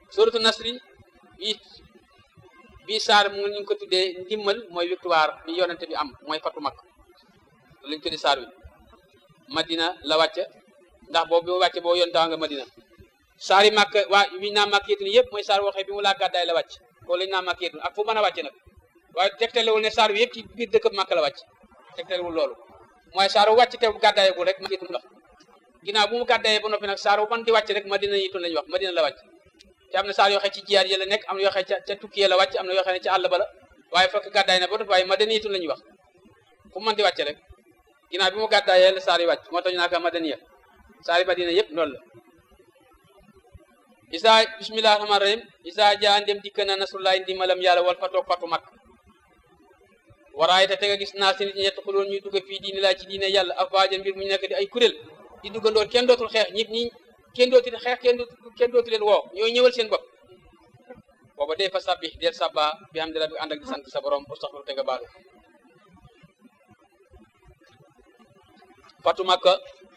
suratu nasri bi bii saar mu ngi ko tuddee ndimmal mooy victoire bi yonente bi am mooy fatu mag lañ tuddee saar wi madina la wàcce ndax boobu bi mu wàcce boo yontaa nga madina saar yi màkk waa wi naa màkk yétun yëpp mooy saar waxee bi mu laa gàddaay la wàcc ko lañ naa màkk yétun ak fu mën a wàcce nag waaye tegtalewul ne saar wi yëpp ci biir dëkk màkk la wàcc tegtalewul loolu mooy saar wu wàcc te gàddaayagul rek màkk yétun la ginnaaw bu mu gàddaayee ba noppi nag saar wu man di wàcc rek madina yitun lañu wax madina la wàcc te am na saar yoo xam ci jiyaat yi la nekk am na yoo xam ca ca tukki yi la wàcc am na yoo xam ne ca àll ba la waaye fekk gàddaay na ba noppi waaye madina yitun la ñuy wax fu mu mën di wàcc rek ginnaaw bi mu gàddaayee la saar yi wàcc moo tax ñu naan ko madaniya saar yi madina yëpp loolu la isa bismillahi rahmaani rahim isa jaa ndem dikk na nasrullahi ndimbalam yàlla wal fatoog fatu mag waraay te nga gis naa si nit ñi ñett xuloon ñuy dugg fii diine laa ci diine yàlla afwaajan mbir mu ñu nekk di ay kuréel di duggandoor kenn dootul xeex ñit ñi kenn dootul xeex kenn dootul kenn dootu leen woo ñooy ñëwal seen bopp booba dee fa sabbi del sabba bi xam dara bi ànd ak di sant sa borom astaxfiru te nga baalu fatu makka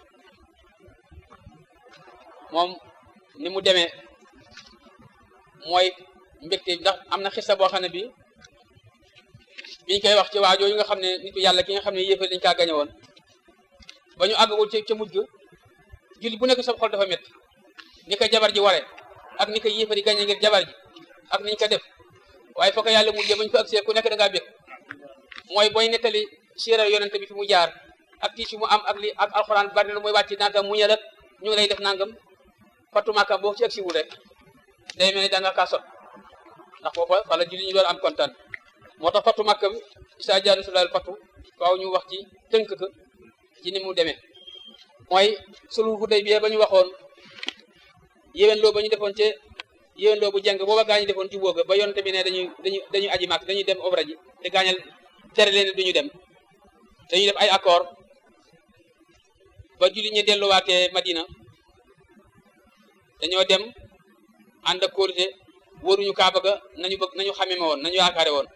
moom ni mu demee mooy mbégte ndax am na xissa boo xam ne bi biñ koy wax ci waa jooju nga xam ne nitu yàlla ki nga xam ne yéefar dañ kaa gañe woon ba ñu àggagul ca ca mujj julli bu nekk sa xol dafa métti ni ko jabar ji waree ak ni ko yéefar yi gañe ngir jabar ji ak niñ ko def waaye foo ko yàlla mujjee ba ñu fa agsee ku nekk da ngaa bég mooy booy nettali siira yonente bi fi mu jaar ak tiis fi mu am ak li ak alxuraan bari na mooy wàcc nangam muñal ak ñu ngi lay def nangam fatu màkka boo ci agsiwul rek day mel ni da nga kaa sot ndax foofa wala julli ñu doon am kontaan moo tax fatu màkka bi isa jaanu sulal fatu faaw ñu wax ci tënk ko ci ni mu demee mooy sulhu Hudaybiya ba ñu waxoon yéwén loo ba ñu defoon ci yéwén loo bu jàng booba gaa ñu defoon ci booga ba yonte bi ne dañuy dañuy dañuy aji màkk dañuy dem obra ji te gaañal tere leen duñu dem dañuy def ay accord ba julli ñi delluwaatee Madina dañoo dem ànd ak kóolute wóoruñu kaaba ga nañu bëgg nañu xamee ma woon nañu yaakaare woon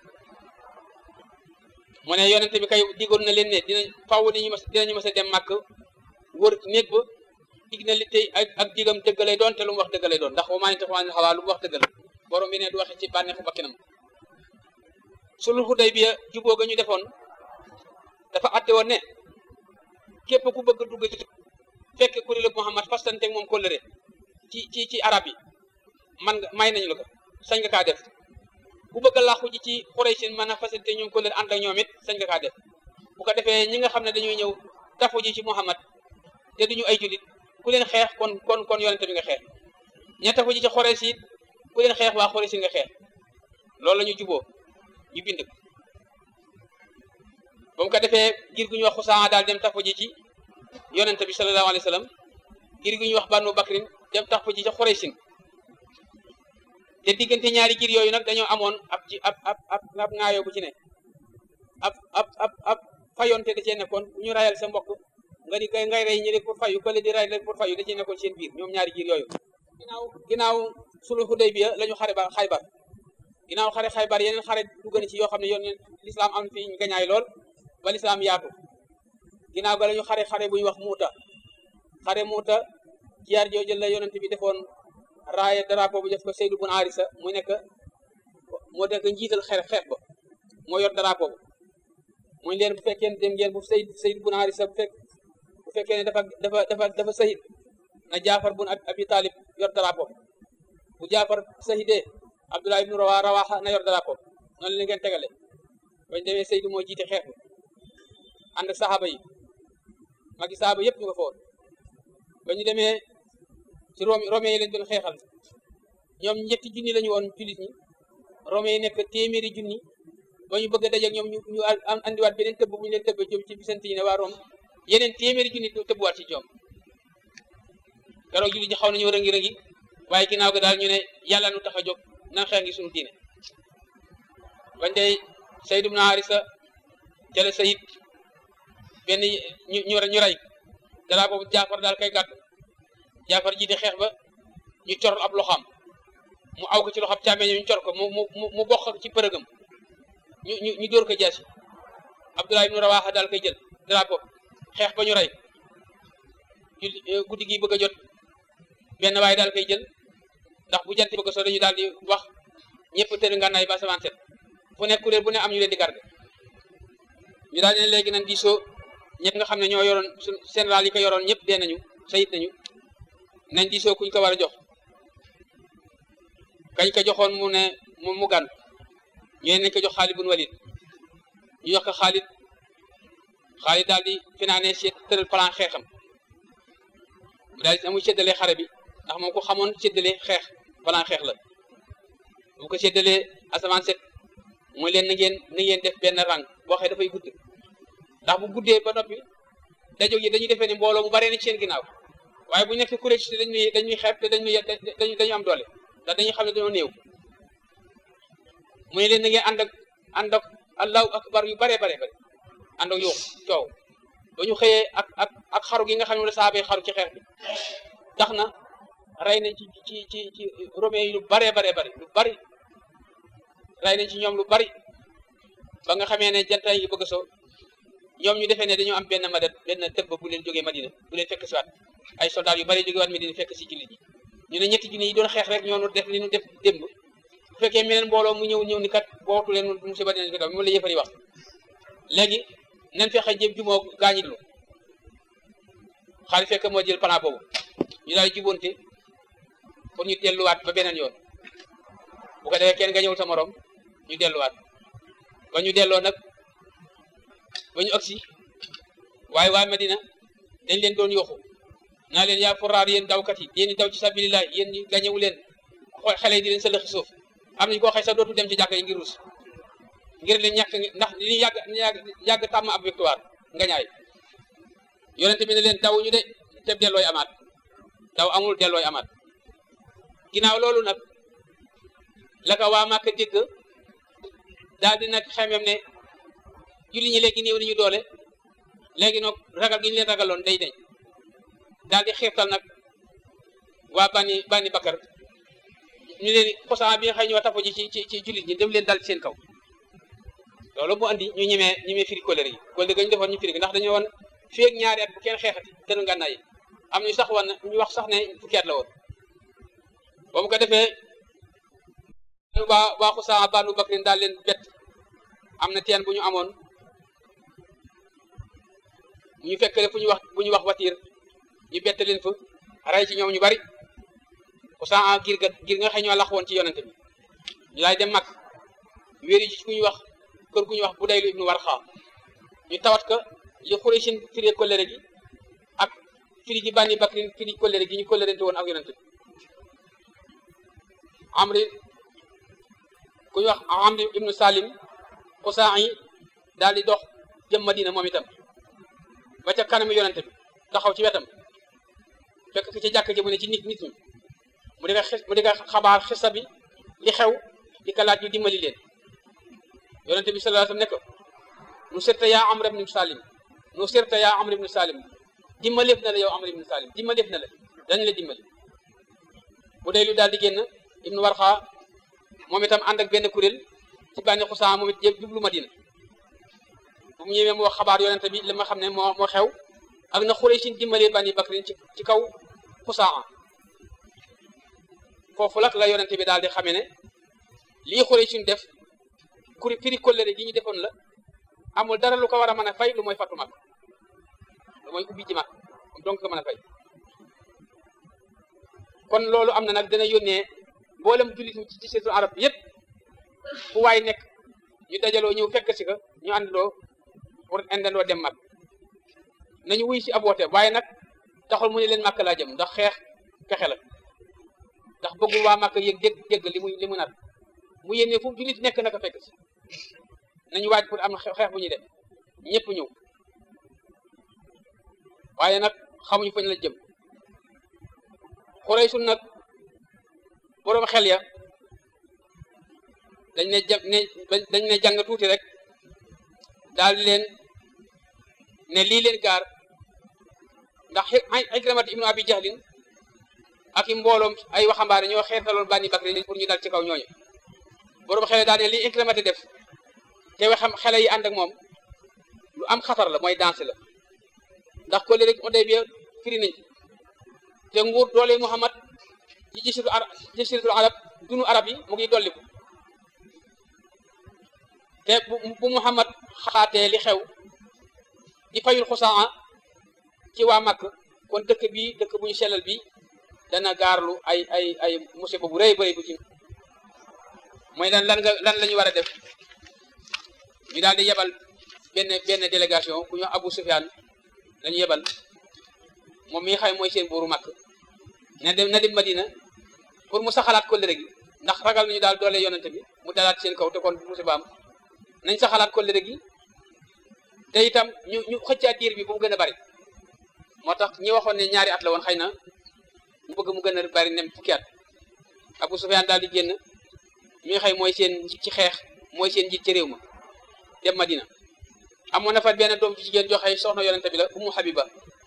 mu ne yonente bi kay digoon na leen ne dinañ faww dinañu mas dinañu mas a dem màkk wër néeg ba dig na li tey ak ak digam dëgg lay doon te lu mu wax dëgg lay doon ndax wa maa yantiqu anil hawaa lu mu wax dëgg la borom bi ne du waxe ci bànneexu bakkinam sulhu Hudaybiya juboo ga ñu defoon dafa atte woon ne képp ku bëgg dugg ci fekk kuréelu Muhammad fastante moom kóllëre ci ci ci arab yi man nga may nañu la ko sañ nga kaa def ku bëgg a làqu ji ci Quraysh mën a fasante ñoom kóllëre ànd ak ñoom it sañ nga kaa def bu ko defee ñi nga xam ne dañuy ñëw tafu ji ci Muhammad te duñu ay julit ku leen xeex kon kon kon yonente bi nga xeex ña tafu ji ci Quraysh it ku leen xeex waa Quraysh nga xeex loolu la ñu juboo ñu bind ko ba mu ko defee ngir gu ñu wax Xusaa daal dem tafu ji ci yonente bi sallallahu alayhi wa sallam ngir gu ñu wax Banu Bakrin dem tafu ji ci Quraysh te diggante ñaari giir yooyu nag dañoo amoon ab ci ab ab ab ab ŋaayoo bu ci ne ab ab ab ab fayonte da cee nekkoon bu ñu rayal sa mbokk nga di kay ngay rey ñi pour fayu kële di ray pour fayu da cee nekkoon seen biir ñoom ñaari giir yooyu ginnaaw ginnaaw sulhu Hudaybiya la ñu xare ba xaybar ginnaaw xare xaybar yeneen xare dugg na ci yoo xam ne yoon lislaam am fi gañaay lool ba lislaam yaatu ginnaaw ga la ñu xare xare bu ñu wax muuta xare muuta jiyaar jooju la yonent bi defoon raaya drapeau bu def ko Seydou bun Arisa mu nekk moo nekk njiital xeex xeex ba moo yor drapeau bu muy leen bu fekkee dem ngeen bu Seydou Seydou bun Arisa bu fekk bu fekkee ne dafa dafa dafa dafa sahid na Jaafar bun Abi Talib yor drapeau bu Jaafar sahidee Abdullah ibnu Rawa Rawaha na yor drapeau noonu la ngeen tegale bañ demee Seydou moo jiite xeex bi ànd ak saxaaba yi magi saxaaba yëpp ñu nga foon ba ñu demee ci Rome Rome yi lañ doon xeexal ñoom ñetti junni lañu woon jullit ñi Rome yi nekk téeméeri junni ba ñu bëgg a dajeeg ñoom ñu ñu andiwaat beneen tëbb bu ñu leen tëbb jëm ci bisante yi ne waa Rome yeneen téeméeri junni tëbbuwaat ci ñoom keroog jullit ñi xaw nañu rëngi rëngi waaye ginnaaw ga daal ñu ne yàlla nu tax a jóg nan xeex ngi suñu diine bañ dey Sayd ibn Harisa jële sayid benn ñu ñu ñu rey dara boobu Jaafar daal kay gàtt Jaafar jiite xeex ba ñu cor ab loxam mu aw ko ci loxam càmmeñ ñu cor ko mu mu mu bokk ci përëgam ñu ñu ñu dóor ko jaasi Abdullah ibnu Rawaha daal koy jël dara boobu xeex ba ñu rey guddi gi bëgg a jot benn waaye daal koy jël ndax bu jant bëgg soo dañu daal di wax ñëpp tëdd ngànnaay ba asamaan set fu nekk kuréel bu ne am ñu leen di garde ñu daal ne léegi nañ diisoo ñëpp nga xam ne ñoo yoroon su général yi ko yoroon ñëpp dee nañu sayit nañu nañ diisoo kuñ ko war a jox kañ ko joxoon mu ne mu mu gan ñu nañ ko jox Xaalid bun Walid ñu jox ko Xaalid Xaalid daal di finaane seet tëral plan xeexam mu daal di amuy séddalee xare bi ndax moom ko xamoon séddale xeex plan xeex la bu ko séddalee asamaan set mooy leen na ngeen na ngeen def benn rang boo xee dafay gudd ndax bu guddee ba noppi dajo yi dañuy defee ni mbooloo mu baree na ci seen ginnaaw waaye bu nekk kuréel ci dañuy dañuy xeeb te dañuy dañuy dañu am doole ndax dañuy xam ne dañoo néew mu ne leen na ngeen ànd ak ànd ak allahu akbar yu baree baree bare ànd ak yuux coow ba ñu xëyee ak ak ak xaru gi nga xam ne la saabee xaru ci xeex bi tax na rey nañ ci ci ci ci romain yi lu baree baree bari lu bari rey nañ ci ñoom lu bari ba nga xamee ne jantay yi bëgg so ñoom ñu defee ne dañoo am benn madat benn tëbb bu leen jógee Madina bu leen fekk si waat ay soldats yu bari jógee waat Madina fekk si jullit ñi ñu ne ñetti junni yi doon xeex rek ñoo nu def li ñu def démb bu fekkee meneen mbooloo mu ñëw ñëw ni kat bootu leen musiba dinañ ko daw mu la yëfari wax léegi nañ fexe jëm jumoo gaañitlu xaalis fekk moo jël plan boobu ñu daal jubóonte pour ñu delluwaat ba beneen yoon bu ko defee kenn nga ñëw sa morom ñu delluwaat ba ñu delloo nag ba ñu agsi waaye waa Medina dañ leen doon yoxu naa leen yaa furaar yéen dawkat yi yéen ñi daw ci sabilillah yéen ñi gañewu leen xale yi di leen sëlëxi suuf am nañu koo xëy sax dootu dem ci jàkka yi ngir rus ngir leen ñàkk ndax li yàgg yàgg yàgg tàmm ab victoire nga ñaay yonente bi ne leen daw ñu de te dellooy amaat daw amul dellooy amaat ginnaaw loolu nag la ko waa Màkka dégg daal di nag xemem ne julli ñi léegi néew nañu doole léegi nag ragal gi ñu leen ragaloon day deñ daal di xiirtal nag waa bani bani Bakar ñu leen xosan bi nga xëy ñoo tafu ji ci ci ci jullit ñi dem leen dal ci seen kaw loolu mu andi ñu ñemee ñemee firi kóllëre yi kóllëre ga ñu defoon ñu firi ndax dañoo woon fii ak ñaari at bu kenn xeexati tënu ngànnaay yi am ñu sax woon ñu wax sax ne fukki at la woon ba mu ko defee waa waa xusaa banu bakrin daal leen bett am na teen bu ñu amoon ñu fekkale fu ñu wax bu ñu wax watiir ñu bett leen fa rey ci ñoom ñu bari xusaa gir ga gir nga xëy ñoo lax woon ci yonente bi ñu laay dem mag wéeri ci ku ñu wax kër gu ñu wax bu daylu ibnu warxa ñu tawat ka li xuraysin firi kollëre gi ak firi gi bànni bakrin firi kollëre gi ñu kollërente woon ak yonente bi amri ku ñu wax amri ibnu salim xusaa yi daal di dox jëm madina moom itam ba ca kanamu yonente bi taxaw ci wetam fekk ki ci jàkk ji mu ne ci nit nit ñi mu di xis mu di xabaar xisa bi li xew di ka laaj ñu dimbali leen yonente bi sallallahu alayhi wasallam ne ko nu sirta yaa amr ibn salim nu sirta yaa amr ibn salim dimbaleef na la yow amr ibn salim dimbaleef na la dañ la dimbali bu dee lu daal di génn ibnu warxa moom itam ànd ak benn kuréel ci bànni xusaa moom it yëpp jublu madina bu mu ñëwee mu wax xabaar yonente bi li ma xam ne moo moo xew ak na xurey sin dimbalee bànni bakrin ci ci kaw xusaa foofu lak la yonente bi daal di xamee ne lii xurey sin def kuri firi kollëre gi ñu defoon la amul dara lu ko war a mën a fay lu mooy fattu mag lu mooy ubbi ji mag donc ko mën a fay kon loolu am na nag dana yónnee mboolem jullit ñi ci seetu arab bi yëpp fu waay nekk ñu dajaloo ñëw fekk si ko ñu àndandoo pour indandoo dem mag nañu wuy si ab woote waaye nag taxul mu ne leen màkk laa jëm ndax xeex pexe la ndax bëggul waa màkk yëg dégg dégg li muy li mu nar mu yéene fu jullit nekk naka fekk si nañu waaj pour am xeex bu ñuy def ñëpp ñëw waaye nag xamuñu fañ la jëm xurey sun nag boroom xel ya dañ ne ja ne dañ ne jàng tuuti rek daal di leen ne lii leen gaar ndax Ikramata ibnu Abi Jahlin ak i mbooloom ay waxambaane ñoo xeetaloon Bani Bakri pour ñu dal ci kaw ñooñu boroom xel daal ne lii Ikramata def te waxam xele yi ànd ak moom lu am xatar la mooy danse la ndax ko léegi Hudaybiya firi nañ te nguur doole Muhammad ci jasiru arab jasiratul arab dunu arab yi mu ngi dolliku te bu bu Muhammad xaatee li xew di fayul xusaa ci waa Makk kon dëkk bi dëkk bu ñu sellal bi dana gaarlu ay ay ay musiba bu rëy bëri bu ci mooy lan lan nga lan la ñu war a def ñu daal di yebal benn benn délégation ku ñu Abu Sufyaan la ñu yebal moom mi xay mooy seen buuru Makk na dem na dem Madina pour mu saxalaat kóllëre gi ndax ragal nañu daal doole yonente bi mu dalaat seen kaw te kon musiba am nañ saxalaat kóllëre gi te itam ñu ñu xëccaat diir bi bu mu gën a bari moo tax ñi waxoon ne ñaari at la woon xëy na mu bëgg mu gën a bari nem fukki at Abu Sufyaan daal di génn mi xëy mooy seen ci xeex mooy seen njiit ci réew ma dem Madina amoon na fa benn doom ci jigéen joxe soxna yonente bi la Ummu Habiba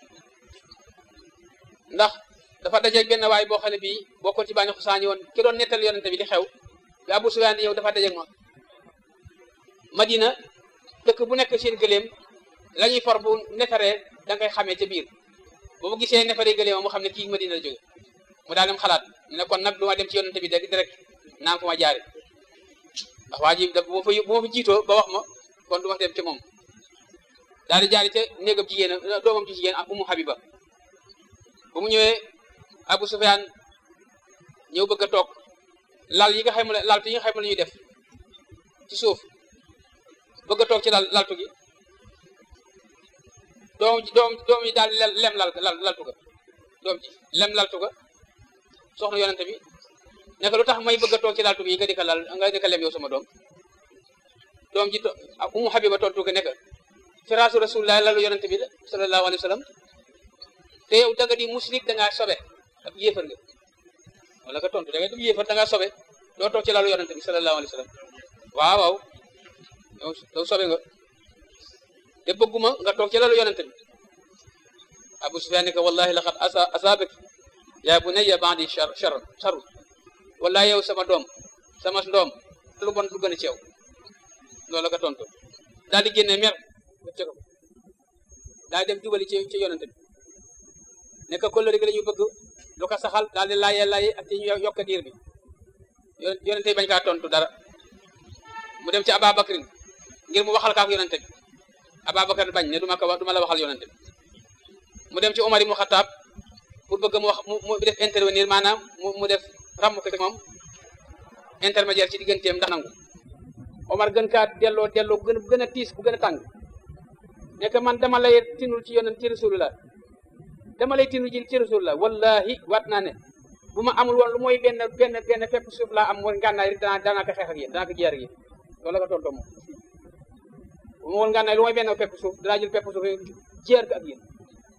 ndax dafa dajeeg benn waay boo xam ne bii bokkoon ci bànni xusaani woon ki doon nettal yonente bi di xew bi Abu Sufyaan di ñëw dafa dajeeg moom Madina dëkk bu nekk seen gëléem la ñuy for bu neferee da ngay xamee ca biir bu mu gisee neferee gëléem mu xam ne kii Madina la jóge mu daal dem xalaat ne kon nag du ma dem ci yonente bi direct naan fu ma jaare ndax waa ji da bu ma fa bu ma fa jiitoo ba wax ma kon du ma dem ci moom daal di jaari ca néegam jigéen doomam ci jigéen ak Umu Habiba bu mu ñëwee Abu Sufyaan ñëw bëgg a toog lal yi nga xam ne laltu yi nga xam ne la ñuy def ci suuf bëgg a toog ci lal laltu gi doom doom doom yi daal lem lal lal laltu ga doom ji lem laltu ga soxna yonente bi ne ko lu tax may bëgg a toog ci laltu gi nga di ko lal nga di ko lem yow sama doom doom ji to Umu Habiba tontu ko ne ko firaasu rasulullah lalu yonente bi la sallallahu alayhi wa sallam te yow da nga di musrik da ngaa sobe ak yéefar nga wala nga tontu da nga di yéefar da ngaa sobe doo toog ci lalu yonente bi sallallahu alayhi wa sallam waaw waaw yow yow sobe nga te bëgguma nga toog ci lalu yonente bi Abu Sufyaan ne ko wallahi laqad asa asaabak yaa bunayya ba'di char char charu wallahi yow sama doom sama ndoom lu bon lu gën a ci yow loolu la ko tontu daal di génne mer ko daal dem jubali ci ci yonente bi ne ko kóllëre gi la ñu bëgg lu ko saxal daal di laayee laay ak ci ñu yokk diir bi yonente bi bañ kaa tontu dara mu dem ci Ababakrin ngir mu waxal kaak yonente bi Ababakar bañ ne du ma ko wax du ma la waxal yonente bi mu dem ci Omar ibnu Xataab pour bëgg mu wax mu def intervenir maanaam mu mu def ràmm ko ci moom intermédiaire ci digganteem ndax nangu Omar gën kaa delloo delloo gën gën a tiis bu gën a tàng nekk man dama lay tinul ci yonent ci rasulullah dama lay tinul ji ci rasulullah wallahi waat naa ne bu ma amul woon lu mooy benn benn benn fepp suuf laa am mooy ngànnaay rek danaa danaa ko xeex ak yéen danaa ko jiyaar ak yéen loolu la ko tontoo moom bu ma woon ngànnaay lu mooy benn fepp suuf danaa jël fepp suuf jiyaar ko ak yéen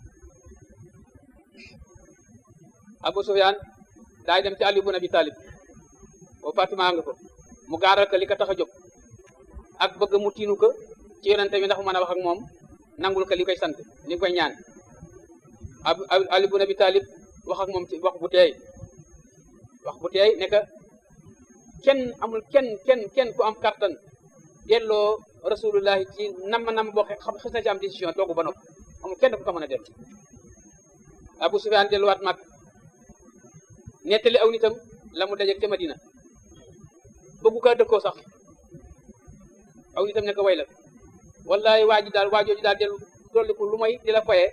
Abu Sufyaan daay dem ci Ali ibn Abi Talib boobu Fatima nga ko mu gaaral ko li ko tax a jóg ak bëgg mu tiinu ko ci yonente bi ndax mu mën a wax ak moom nangul ko li koy sant li koy ñaan ab Ali ibn Abi Talib wax ak moom ci wax bu teey wax bu teey ne que kenn amul kenn kenn kenn ku am kattan delloo rasulullahi ci nam nam boo xam xis na ci am décision toogu ba nopp amul kenn ku ko mën a dellu Abu Sufyaan delluwaat mag nettali aw nitam la mu dajeeg ca Madina bëggu kaa dëkkoo sax aw nitam ne ko way la wallahi waa ji daal waajooju daal dellu dolliku lu may di la foye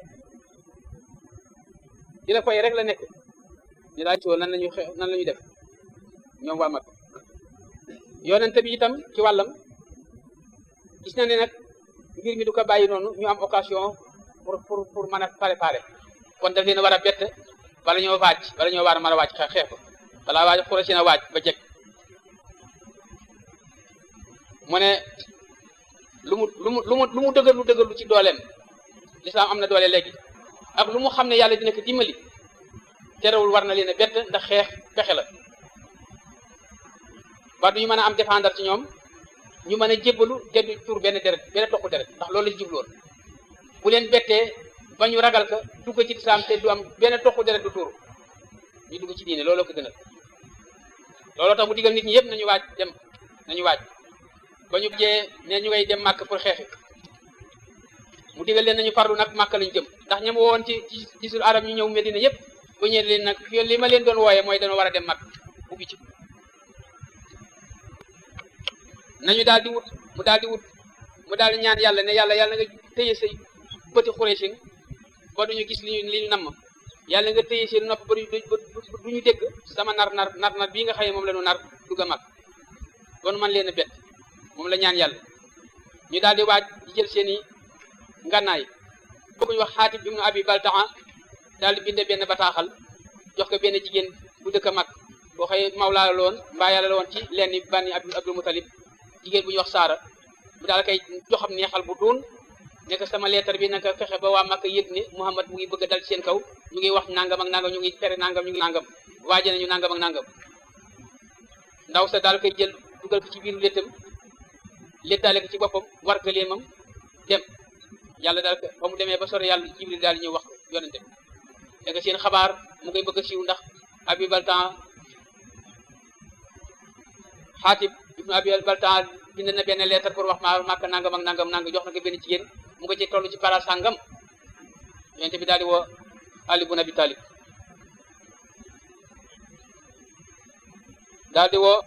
di la foye rek la nekk ñu daal ci nan lañu xe nan la ñuy def ñoom waa mag yonente bi itam ci wàllam gis na ne nag mbir mi du ko bàyyi noonu ñu am occasion pour pour pour mën a préparer kon daf leen war a bett bala ñoo waaj bala ñoo war a mën a waaj xeex ko balaa waaj xura si na waaj ba jekk mu ne lu mu lu mu lu mu lu mu dëgër lu dëgër lu ci dooleem lislaam am na doole léegi ak lu mu xam ne yàlla dina ko dimbali terewul war na leen a bett ndax xeex pexe la ba du ñu mën a am défendre ci ñoom ñu mën a jébbalu te du tur benn deret benn toq deret ndax loolu la jubloon bu leen bettee ba ñu ragal ka dugg ci lislaam te du am benn toq deret du tuur ñu dugg ci diine looloo ko gënal looloo tax mu digal nit ñi yëpp nañu waaj dem nañu waaj ba ñu jee ne ñu ngay dem màkk pour xeexi mu digal leen nañu farlu nag màkk lañu jëm ndax ñam woon ci ci gisul arab ñu ñëw Medina yëpp bu ñëwee leen nag fi li ma leen doon wooyee mooy dana war a dem mag ubbi ci nañu daal di wut mu daal di wut mu daal di ñaan yàlla ne yàlla yàlla nga téye say bëti xureesin ba duñu gis li ñu li ñu namm yàlla nga téye seen nopp ba du ñu dégg sama nar nar nar nar bii nga xam ne moom la ñu nar dugg a mag bon man leen a bett moom la ñaan yàlla ñu daal di waaj di jël seen i ngànnaay boo ñu wax xaatib ibnu abi baltaa daal di binde benn bataaxal jox ko benn jigéen bu dëkk a mag boo xëy mawlaa la woon mbaa yàlla la woon ci lenn bànni abdul mutalib jigéen bu ñu wax saara mu daal kay joxam neexal bu duun nekk sama leetar bi naka fexe ba waa Makka yëg ne Muhammad mu ngi bëgg a dal ci seen kaw ñu ngi wax nangam ak nangam ñu ngi tere nangam ñu ngi nangam waaje nañu nangam ak nangam ndaw sa daal koy jël dugal ko ci biiru léttam léttaale ko ci boppam war gëleemam dem yàlla daal ko ba mu demee ba sore yàlla jibril daal ñëw wax yonente bi danga seen xabaar mu ngay bëgg a siiw ndax abi baltan xaatib ibnu abi baltan bind na benn leetar pour wax ma màkk nangam ak nangam nangam jox na ko benn jigéen mu nga ci toll ci para sàngam yonente bi daal di woo ali bun abi talib daal di woo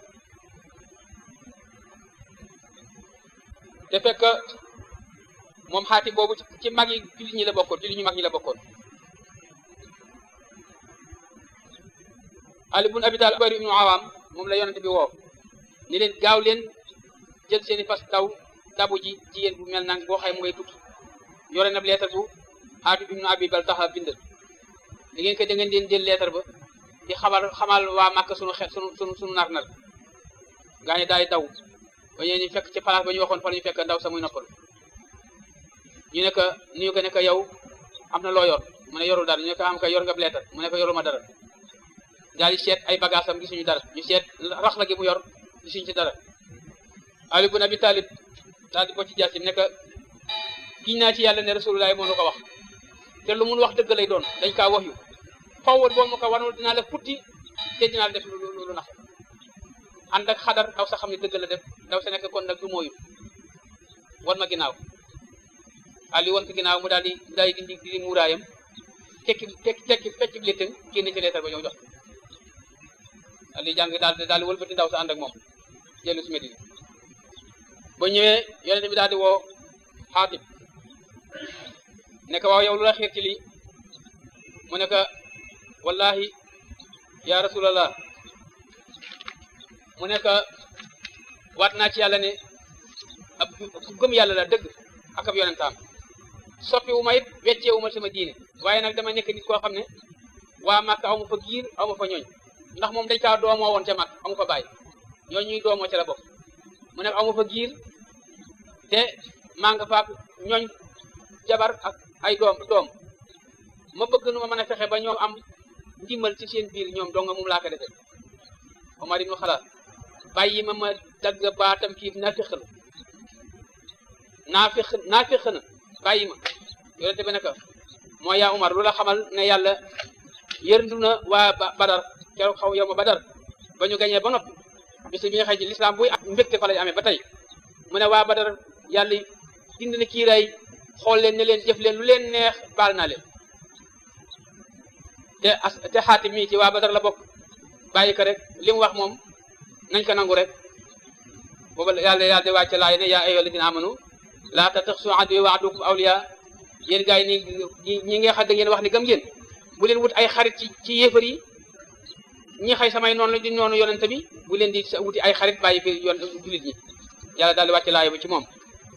te fekk moom xaati boobu ci mag yi jullit ñi la bokkoon jullit ñu mag ñi la bokkoon ali bun abi talib bari ibnu awaam moom la yonente bi woo ni leen gaaw leen jël seeni fas daw dabu ji jigéen bu mel nang boo xay mu ngay tukki yore na leetar bu xaati ibnu abi bal taxa bind li ngeen ko da ngeen leen jël leetar ba di xamal xamal waa Màkka sunu xeet sunu sunu sunu nar nar gaa ñi daay daw ba ñu fekk ci place ba ñu waxoon fa la ñu fekk ndaw sa muy noppal ñu ne ko ñu ko ne ko yow am na loo yor mu ne yorul dara ñu ne ko am ka yor nga leetar mu ne ko yoruma dara daal di seet ay bagage am gisuñu dara ñu seet rax la gi mu yor gisuñu ci dara Ali bun Abi Talib daal di ko ci jaasim ne ko giñ naa ci yàlla ne rasulullah moo nu ko wax te lu mun wax dëgg lay doon dañ kaa wax yu fawwat boo ma ko wanul dinaa la futti te dinaa la def lu lu nax ànd ak xadar ndaw sa xam ne dëgg la def ndaw sa nekk kon nag du mooyu wan ma ginnaaw Ali wan ko ginnaaw mu daal di mu daal di dindi di muuraayam tekki tekki tekki fecc léttam génn ci leetar ba ñëw jox Ali jàng daal daal di wëlbati ndaw sa ànd ak moom jëlu si Medina ba ñëwee yonente bi daal di woo xaatib ne ko waaw yow lu la xiir ci lii mu ne ko wallahi ya rasulallah mu ne ko waat naa ci yàlla ne ab ku gëm yàlla la dëgg ak ab yonentaam soppi wu ma it weccee wu ma sama diine waaye nag dama nekk nit koo xam ne waa Màkka aw ma fa giir aw ma fa ñooñ ndax moom dañ kaa doomoo woon ca mag amu fa bàyyi ñooñ ñuy doomoo ca la bokk mu ne amu fa giir te maa nga faak ñooñ jabar ak ay doom doom ma bëgg nu ma mën a fexe ba ñoom am ndimbal ci seen biir ñoom dong moom laa ko defee Omar ibnu Xalaat bàyyi ma ma dagg baatam kii naafiq na naafiq naafiq na bàyyi ma yonente bi ne ko mooy yaa Omar lu la xamal ne yàlla yërndu na waa Badar keroog xaw yow ma Badar ba ñu gañee ba noppi bis bi nga xëy ci lislaam buy am mbégte fa lay amee ba tey mu ne waa Badar yàlla dind na kiiraay xool leen ne leen jëf leen lu leen neex baal naa leen te as te xaatim mii ci waa Badar la bokk bàyyi ko rek li mu wax moom nañ ko nangu rek boobu yàlla yàlla di wàcce laay ne yaa ayyuha alladina amanu laa tattaxisu aduwwi wa aduwwakum awliya yéen gars yi ni ñi nga xam da ngeen wax ni gëm ngeen bu leen wut ay xarit ci ci yéefar yi ñi xëy samay noonu la di noonu yonente bi bu leen di wuti ay xarit bàyyi fi yoon jullit ñi yàlla daal di wàcce laay ba ci moom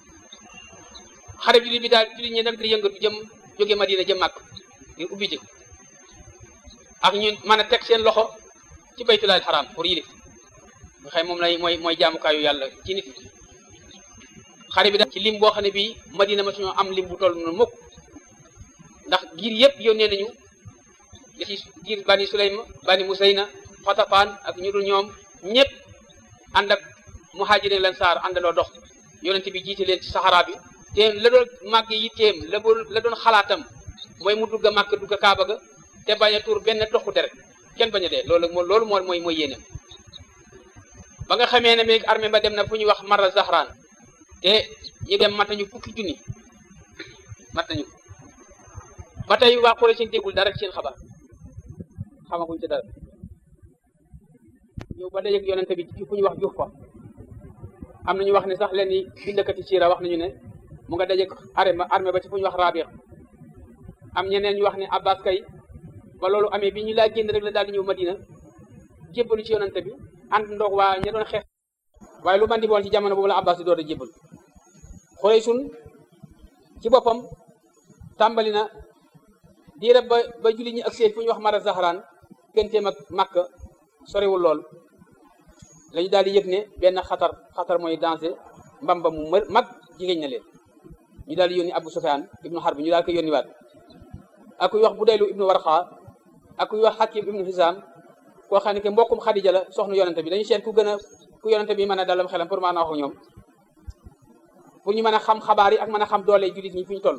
xarit jullit bi daal jullit ñi nag di yëngatu jëm jóge Madina jëm màkk ngir ubbi ji ak ñu mën a teg seen loxo ci baytulaal xaraam pour yilif nga xëy moom lay mooy mooy jaamukaayu yàlla ci nit ñi xare bi daal ci lim boo xam ne bii Madina ma suñoo am lim bu toll noonu mukk ndax giir yëpp yónnee nañu li ci giir bani Sulaym bani Musayna Xatafaan ak ñu dul ñoom ñëpp ànd ak muhajirin lan saar àndandoo dox yonent bi jiite leen ci saxaraa bi te la doon màgg yitteem la la doon xalaatam mooy mu dugg a màkk dugg a kaaba ga te bañ a tuur benn toxu deret kenn bañ a dee loolu moo loolu moo mooy mooy yéenam ba nga xamee ne léegi armée ba dem na fu ñuy wax Marra Zahran te ñu dem mat nañu fukki junni mat nañu ba tey waa Quraysh déggul dara ci seen xabaar xamaguñ ci dara ñëw ba dajeeg yonente bi ci fu ñu wax juuf fa am na ñu wax ne sax leen ni bindakati siira wax nañu ne mu nga dajeeg armée armée ba ci fu ñu wax Rabiq am ñeneen ñu wax ne Abbas kay ba loolu amee bi ñu laa génn rek la daal di ñëw Madina jébbalu ci yonente bi ànd ndoog waa ña doon xeex waaye lu mandi boon ci jamono boobu la Abbas di door a jébbalu Xuraysun ci boppam tàmbali na diirab ba ba julli ñi ak seen fu ñu wax Mara Zahran gënteem ak Makka soriwul lool lañu daal di yëg ne benn xatar xatar mooy danger mbamba mu mër mag jigéen na leen ñu daal di yónni Abu Sufyaan ibnu Harb ñu daal ko yónni waat ak kuy wax Budaylu ibnu Warqa ak kuy wax Hakim ibnu Hisaam koo xam ne que mbokkum Xadija la soxna yonente bi dañu seet ku gën a ku yonente bi mën a dalam xelam pour mën a wax ak ñoom pour ñu mën a xam xabaar yi ak mën a xam doole jullit ñi fi ñu toll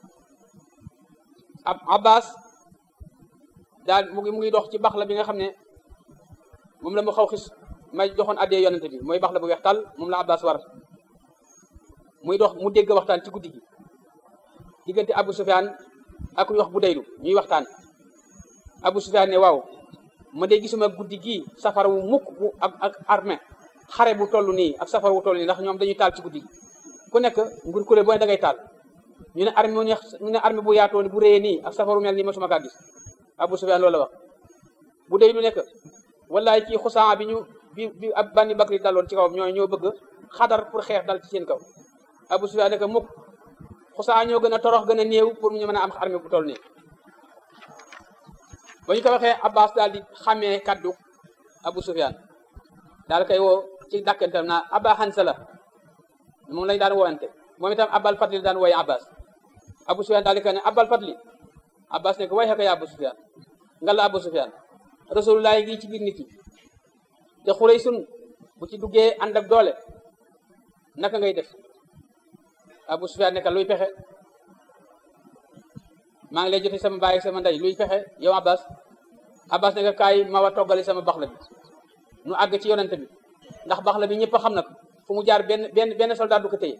ab Abbas daal mu ngi mu ngi dox ci bax la bi nga xam ne moom la mu xaw xis may joxoon addee yonente bi mooy bax la bu weex tàll moom la Abbas war muy dox mu dégg waxtaan ci guddi gi diggante Abu Sufyaan ak ñu wax bu daylu ñuy waxtaan Abu Sufyaan ne waaw ma dee gisuma guddi gii safara wu mukk bu ak ak armée xare bu toll nii ak safara wu toll nii ndax ñoom dañuy taal ci guddi gi ku nekk ngur kule boo ne da ngay taal ñu ne armée ñu ne armée bu yaatoo ni bu réyee nii ak safaru mel nii masuma kaa gis Abu Sufyaan loolu la wax bu daylu nekk wallaay ci xusaa bi ñu bi bi ab bànni bakri daloon ci kawam ñoo ñoo bëgg xadar pour xeex dal ci seen kaw Abu Sufyaan nekk mukk xusaa ñoo gën a torox gën a néew pour ñu mën a am armée bu toll nii ba ñu ko waxee Abbas daal di xàmmee kaddu Abu Sufyaan daal koy woo ci dàkkantam naa Aba Hansala moom lañ daan woowante moom itam Abal Fadli daan wooye Abbas Abu Sufyaan daal di ko ne Abal Fadli Abbas ne ko way xaka ya Abu Sufyaan nga la Abu Sufyaan rasulullah ngi ci biir nit ñi te xurey sun bu ci duggee ànd ak doole naka ngay def Abu Sufyaan nekk luy pexe maa ngi lay jote sama baay sama ndey luy pexe yow Abbas Abbas nekk kaay ma wa toggali sama baxla bi nu àgg ci yonente bi ndax baxla bi ñëpp xam na ko fu mu jaar benn benn benn soldat du ko téye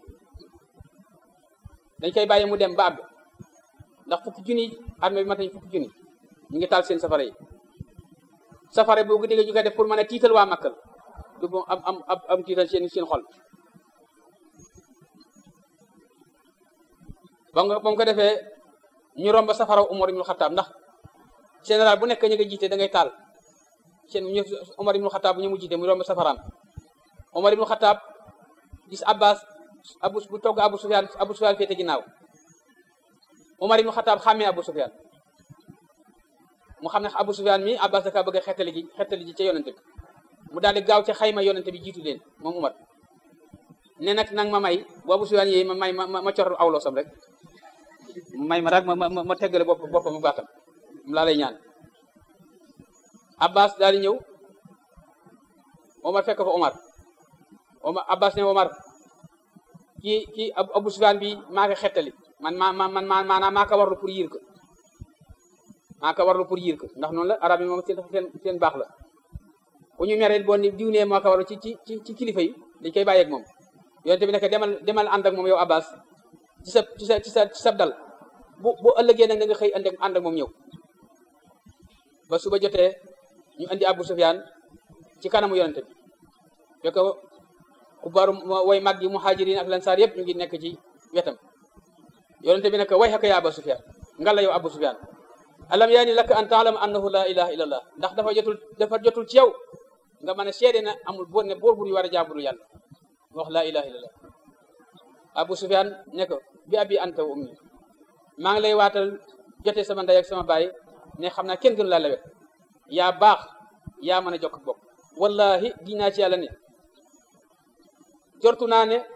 dañ koy bàyyi mu dem ba àgg ndax fukki junni armée bi matañ fukki junni ñu ngi taal seen safara yi safara boobu digg ñu koy def pour mën a tiital waa Makkal du bu am am am am tiital seen seen xol ba nga ba mu ko defee ñu romb safara Umar ibnu Xattaab ndax général bu nekk ñu nga jiite da ngay taal seen ñu Umar ibnu Xattaab bu ñu mu jiite mu romb safaraam Umar ibnu Xattaab gis Abbas abu bu togg Abu Sufyaan Abu Sufyaan féete ginnaaw Umar ibnu Xattaab xàmmee Abu Sufyaan mu xam ne Abu Sufyaan mi Abbas da kaa bëgg a xettali ji xettali ji ca yonente bi mu daal di gaaw ca xayma yonente bi jiitu leen moom Umar ne nag nang ma may bu Abu Sufyaan yee ma may ma ma cor awloosam rek may ma rek ma ma ma teggale bopp boppam mu baatam mu laa lay ñaan Abbas daal di ñëw Omar fekk fa Omar Omar Abbas ne Omar kii kii Abu Sufyaan bi maa ko xettali man maa ma man maa maanaam maa ko warlu pour yiir ko maa ko warlu pour yiir ko ndax noonu la arab yi moom seen seen seen baax la bu ñu meree boo ni diw nee moo ko warlu ci ci ci kilifa yi dañ koy bàyyeeg moom yonente bi nekk demal demal ànd ak moom yow Abbas ci sa ci sa ci sa ci sa dal bu bu ëllëgee nag da nga xëy ànd ak ànd ak moom ñëw ba suba jotee ñu andi Abu Sufyaan ci kanamu yonente bi fekk ku baru way mag yi muhajirin ak lansaar yëpp ñu ngi nekk ci wetam yonente bi nekk way xaka ya Abu Sufyaan ngalla yow Abu Sufyaan alam yaani laka an taalama annahu la ilaha illa allah ndax dafa jotul dafa jotul ci yow nga mën a seede na amul boor ne boor bu ñu war a jaaburu yàlla wax la ilaha illa allah Abu Sufyaan ne ko bi abi anta wa ummi maa ngi lay waatal jotee sama ndey ak sama baay ne xam naa kenn gënu laa lewet yaa baax yaa mën a jokk bokk wallahi dinaa ci yàlla ne jortu naa ne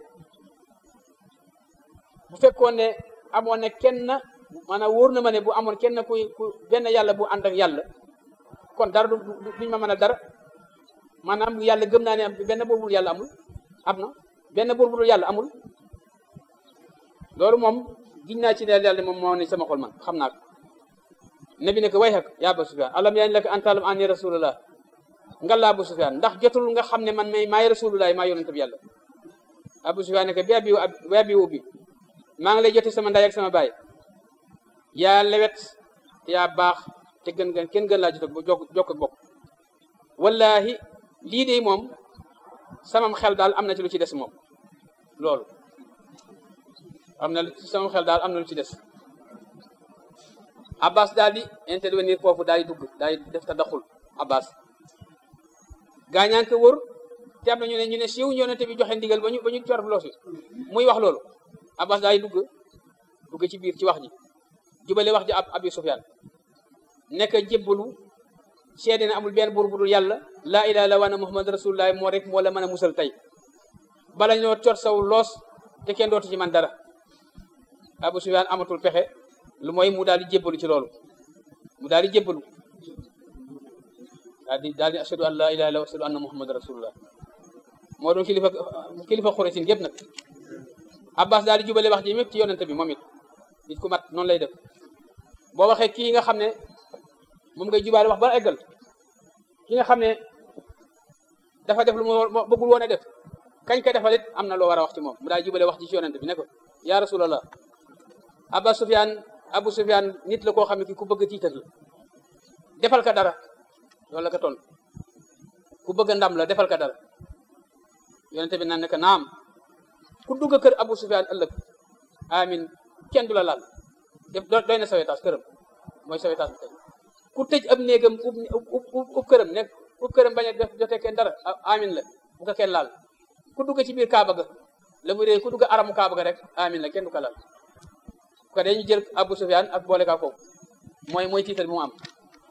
bu fekkoon ne amoon ne kenn maanaam wóor na ma ne bu amoon kenn kuy ku benn yàlla bu ànd ak yàlla kon dara du duñ ma mën a dara maanaam yàlla gëm naa ne am benn buur bu yàlla amul am na benn buur bu dul yàlla amul loolu moom giñ naa ci ne yàlla moom moo ne sama xol man xam naa ko nabi ne ko way xak yaa Abu Sufyaan alam yaa laka an taalam anni rasulullah nga la Abu Sufyaan ndax jotul nga xam ne man may maay rasulullah maa yonent bi yàlla Abu Sufyaan ne ko bi abi bi abi ubbi maa ngi lay jote sama ndey ak sama baay yaa lewet te yaa baax te te gën gën kenn gën laa jot ba jokk jokk ak bokk wallahi lii de moom samam xel daal am na ci lu ci des moom loolu am na ci samam xel daal am na lu ci des abbas daal di intervenir foofu daal di dugg daal di def ta daxul abbas gaañaan ko wër te am na ñu ne ñu ne siiw yonente bi joxe ndigal ba ñu ba ñu cor loosi muy wax loolu abbas daal di dugg dugg ci biir ci wax ji jubale wax ji ab abi sufyaan nekk jébbalu seede ne amul benn buur bu dul yàlla laa ilaha illa wa muhammad rasulullah moo rek moo la mën a musal tey bala ñoo cor saw loos te kenn dootu ci man dara abu sufyaan amatul pexe lu mooy mu daal di jébbalu ci loolu mu daal di jébbalu daal di daal di ashadu an laa ilaha illa wa ashadu anna muhammad rasulullah moo doon kilifa kilifa xuresin gépp nag abbas daal di jubale wax ji mépp ci yonente bi moom it nit ku mat noonu lay def boo waxee kii nga xam ne moom ngay jubaale wax ba eggal ki nga xam ne dafa def lu mu bëggul woon a def kañ ko defal it am na loo war a wax ci moom mu daal jubale wax ji ci yonente bi ne ko yaa rasulallah abba sufyaan abu sufyaan nit la koo xam ne ki ku bëgg tiitar la defal ka dara loolu la ko ton ku bëgg ndam la defal ka dara yonente bi naan ne ko naam ku dugg kër abu sufyaan ëllëg amin kenn du la laal def doy na sawetaas këram mooy sawetaas bi tey ku tëj ab néegam ub ub këram nekk ub këram bañ a def jotee kenn dara amin la bu ko kenn laal ku dugg ci biir kaaba ga la muy réy ku dugg aramu kaaba ga rek amin la kenn du ko laal ko dañu jël abu sufyaan ak boole kaa foofu mooy mooy tiital bi mu am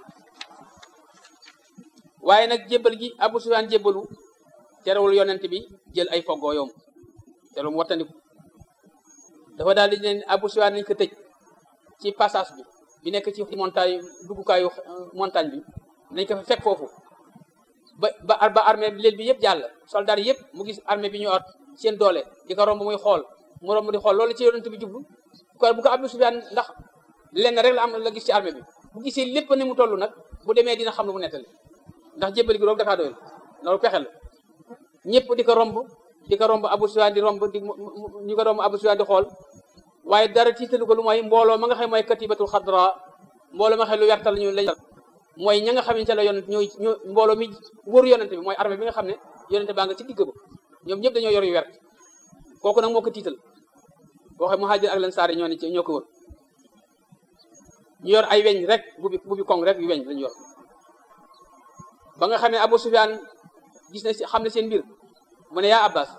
waaye nag jébbal gi abu sufyaan jébbalu terewul yonent bi jël ay foggoo yoom te lu mu wattandiku dafa daal di ne abu sufyaan nañ ko tëj ci passage bi bi nekk ci montagne duggukaayu montagne bi nañ ko fa fekk foofu ba ba ba armée bi léel bi yëpp jàll soldat yëpp mu gis armée bi ñu ot seen doole di ko romb muy xool mu romb di xool loolu ci yonent bi jublu ko bu ko abu sufyaan ndax lenn rek la am la gis ci armée bi bu gisee lépp ni mu toll nag bu demee dina xam lu mu nettali ndax jébbali gi roog dafaa doyul loolu pexe la ñëpp di ko romb di ko romb abu sufyaan di romb di ñu ko romb abu sufyaan di xool waaye dara tiitalu ko lu mooy mbooloo ma nga xam mooy katibatul xadra mbooloo ma nga xam lu wertal ñu lañ mooy ña nga xam ne ca la yonent ñooy ñoo mbooloo mi wër yonente bi mooy armée bi nga xam ne yonente baa nga ci digg ba ñoom ñëpp dañoo yor yu wert kooku nag moo ko tiital boo xam muhaajir ak lansaar ñoo ne ci ñoo ko wër ñu yor ay weñ rek bu bi bu bi koŋ rek yu weñ lañu yor ba nga xam ne Abu Sufyaan gis na xam ne seen mbir mu ne yaa Abbas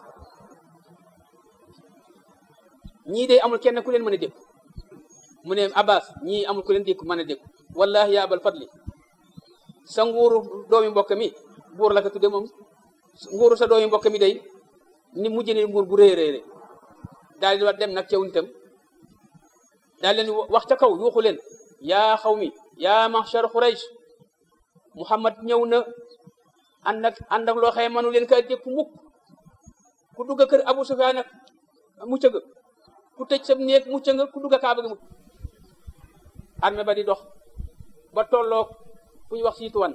ñii de amul kenn ku leen mën a dékku mu ne Abbas ñii amul ku leen dékku mën a dékku wallahi yaa abal fadli sa nguuru doomi mbokk mi buur la ko tudde moom nguuru sa doomi mbokk mi day ni mujj ne nguur bu rëy rëy rëy daal di dem nag caw nitam daal leen wax ca kaw yuuxu leen yaa xaw mi yaa mahshar Quraysh Muhammad ñëw na ànd ak ànd ak loo xëy mënu leen ka dékku mukk ku dugg kër Abu Sufyaan nag mucc nga ku tëj sa néeg mucc nga ku dugg Kaaba ga mucc armée ba di dox ba tolloog fu ñu wax siituwan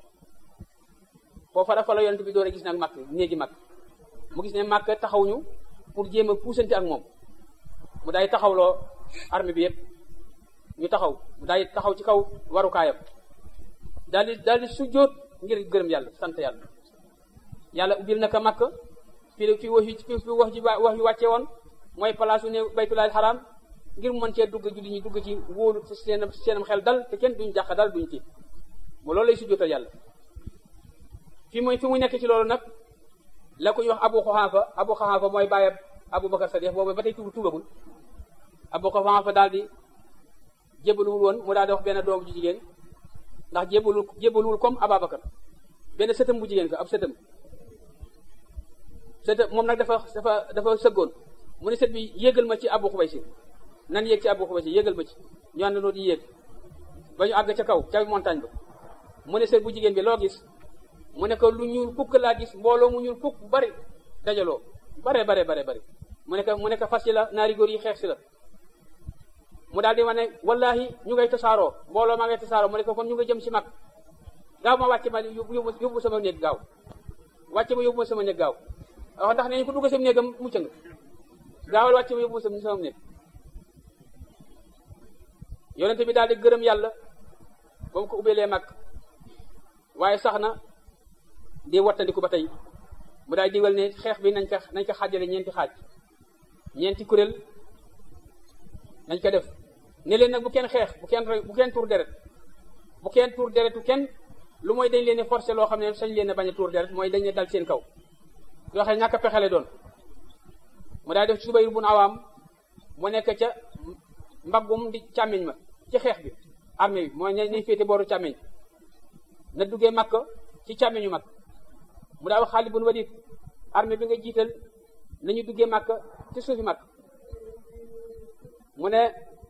foofa dafa la yonent bi door a gis nag màkk néegi màkk mu gis ne màkk taxaw ñu pour jéem a puusante ak moom mu day taxawloo armée bi yëpp ñu taxaw mu day taxaw ci kaw warukaayam daal di daal di sujjóot ngir gërëm yàlla sant yàlla yàlla ubbil na ko màkk fii fi wax fi wax ji wax yu wàcce woon mooy place ne baytulaal xaraam ngir mu mën cee dugg julli ñi dugg ci wóolu seen seenam xel dal te kenn duñ jàq dal duñ tiit mu loolu lay sujjóotal yàlla fi muy fi mu nekk ci loolu nag la ko ñu wax abu xaxaafa abu xaxaafa mooy bàyyi abu bakar sadiq boobu ba tey tuub tuubagul abu xaxaafa daal di jébaluwul woon mu daal di wax benn doom ju jigéen ndax jébalul jébaluwul comme ababakar benn sëtam bu jigéen ko ab sëtam sëtam moom nag dafa dafa dafa sëggoon mu ne sët bi yéegal ma ci abu xubaysi nan yéeg ci abu xubaysi yéegal ma ci ñu àndandoo di yéeg ba ñu àgg ca kaw ca montagne ba mu ne sët bu jigéen bi loo gis mu ne ko lu ñuul fukk laa gis mbooloo mu ñuul fukk bari dajaloo bare bare bare bari mu ne ko mu ne ko fas yi la naari góor yi xeex si la mu daal di wane wallahi ñu ngay tasaaroo mbooloo maa ngay tasaaroo mu ne ko kon ñu nga jëm si mag gaaw ma wàcce ma yóbbu yóbbu sama néeg gaaw wàcce ma yóbbu ma sama néeg gaaw wax ndax nee ko dugg sama néegam mucc nga gaawal wàcce ma yóbbu ma sama néeg yonente bi daal di gërëm yàlla ba mu ko ubbeelee mag waaye sax na di wattandiku ba tey mu daay digal ne xeex bi nañ ko nañ ko xaajale ñeenti xaaj ñeenti kuréel nañ ko def ne leen nag bu kenn xeex bu kenn bu kenn tuur deret bu kenn tuur deretu kenn lu mooy dañ leen a forcé loo xam ne sañ leen a bañ a tuur deret mooy dañ ne dal seen kaw yoo xam ne ñàkk a pexele doon mu daay def ci Zubayr bun Awaam mu nekk ca mbaggum di càmmiñ ma ci xeex bi armée bi mooy ñay féete booru càmmiñ na duggee Makka ci càmmiñu mag mu daa wax Xaalid bun Walid armée bi nga jiital nañu duggee Makka ci suufi mag mu ne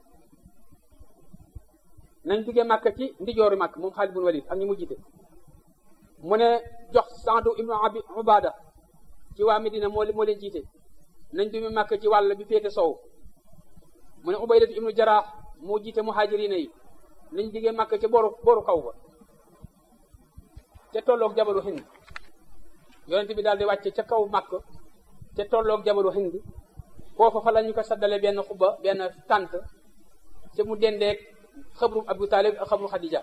nañ duggee Makka ci ndijooru mag moom Xaalid bun Walid ak ñi mu jiite mu ne jox Saadu ibnu Abi Ubada ci waa Medina moo moo leen jiite nañ duggee Makka ci wàll bi féete sow mu ne Ubaydatu ibnu Jaraax moo jiite muhaajiriina yi nañ duggee Makka ci booru booru kaw ba ca tolloog jabalu Hind yonent bi daal di wàcce ca kaw Makka ca tolloog jabalu Hind foofa fa la ñu ko saddale benn xubba benn tànt te mu dendeeg xabru Abu Talib ak xabru Xadija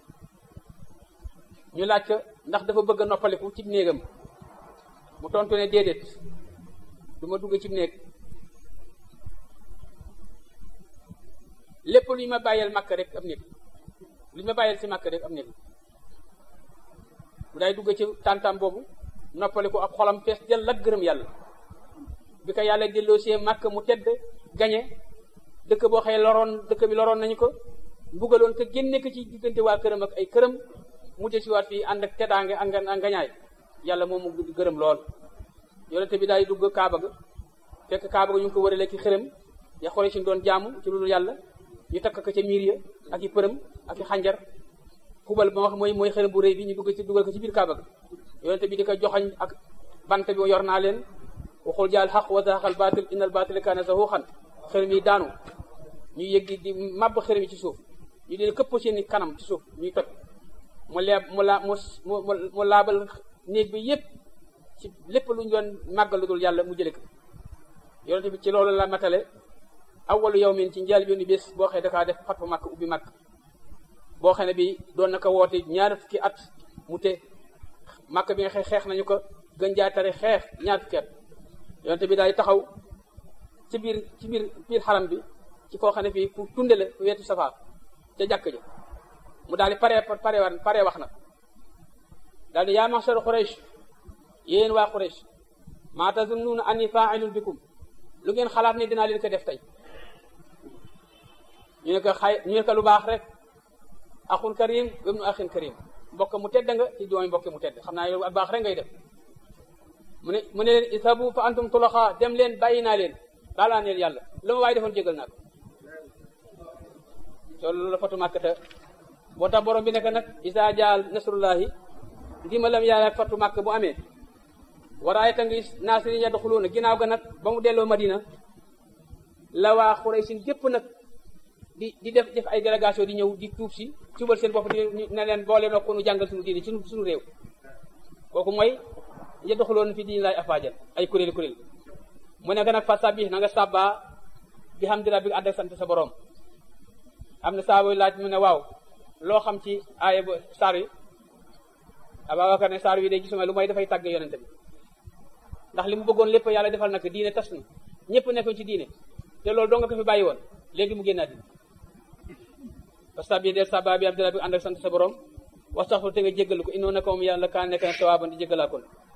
ñu laaj ko ndax dafa bëgg a noppaliku ci néegam mu tontu ne déedéet du ma dugg ci néeg lépp lu ñu ma bàyyeel Makka rek am néeg lu ñu ma bàyyeel ci Makka rek am néeg mu daay dugg ci tàntam boobu noppaliku ak xolam fees jël lat gërëm yàlla bi ko yàlla delloo see Makka mu tedd gañe dëkk boo xëy loroon dëkk bi loroon nañu ko mbugaloon ko génne ko ci diggante waa këram ak ay këram mu jël si waat fii ànd ak teddaange ak ngañaay yàlla moom mu gërëm lool yonente bi daay dugg Kaaba ga fekk Kaaba ga ñu ngi ko wërale ki xërëm ya xore si doon jaamu ci lu dul yàlla ñu takk ko ca miir ya ak i përëm ak i xànjar xubal ba wax mooy mooy xërëm bu rëy bi ñu dugg ci dugal ko ci biir Kaaba ga yonente bi di ko joxañ ak bant bi yor naa leen waxul jaal xaq wa zaxal baatil innal baatila kaana zahuuqan xërëm yi daanu ñu yëggi di màbb xërëm yi ci suuf ñu dee këpp seeni kanam ci suuf ñuy toj mu leeb mu laa mu mu laabal néeg bi yépp ci lépp lu ñu doon màggal lu dul yàlla mu jële ko yonente bi ci loolu la matale awwalu yawmin ci njaal yooni bés boo xëy dakaa def fat fa màkk ubbi màkk boo xam ne bi doon na ko woote ñaar fukki at mu te màkk bi nga xëy xeex nañu ko gën jaa tare xeex ñaar fukki at yonente bi daay taxaw ci biir ci biir biir xaram bi ci koo xam ne fii fu tunde la fu wetu safaa ca jàkk ja mu daal di pare pare war pare wax na daal di yaa maxsar Quraysh yéen waa Quraysh maa tazunnuuna anni fa'ilun bikum lu ngeen xalaat ne dinaa leen ko def tey ñu ne ko xay ñu ne ko lu baax rek axun karim ibnu axin karim mbokk mu tedd nga ci doomi mbokk mu tedd xam naa yow baax rek ngay def mu ne mu ne leen isabu fa antum tulaxa dem leen bàyyi naa leen baalaa neel yàlla lu ma waaye defoon jégal naa ko loolu la fatu màkkata boo tax borom bi nekk nag isa jaal nasrullahi ndimbalam yàlla ak fatu màkk bu amee waraaye ta ngi naasiri yadxuluuna ginnaaw ga nag ba mu delloo madina la waa xuraysin gépp nag di di def def ay délégation di ñëw di tuub si tuubal seen bopp di ne leen boole noo ko nu jàngal suñu diine ci suñu réew kooku mooy yadxuluuna fi diini laay afaajan ay kuréel kuréel mu nekk nag fa sabbih na nga sàbbaa bi hamdi rabbika ànd ak sant sa borom am na saa booy laaj mu ne waaw loo xam ci aaya ba saar yi Abubakar ne saar wi de gisuma lu may dafay tàgg yonente bi ndax li mu bëggoon lépp yàlla defal nag diine tas na ñëpp nekkoon ci diine te loolu doo nga ko fi bàyyi woon léegi mu génnaat dina fa sabbih del sàbbaa bi hamdi rabbika ànd ak sant sa borom wastaxfir te nga jéggalu ko innoon na ko moom yàlla kaa nekk na tawaaban di jéggalaa kon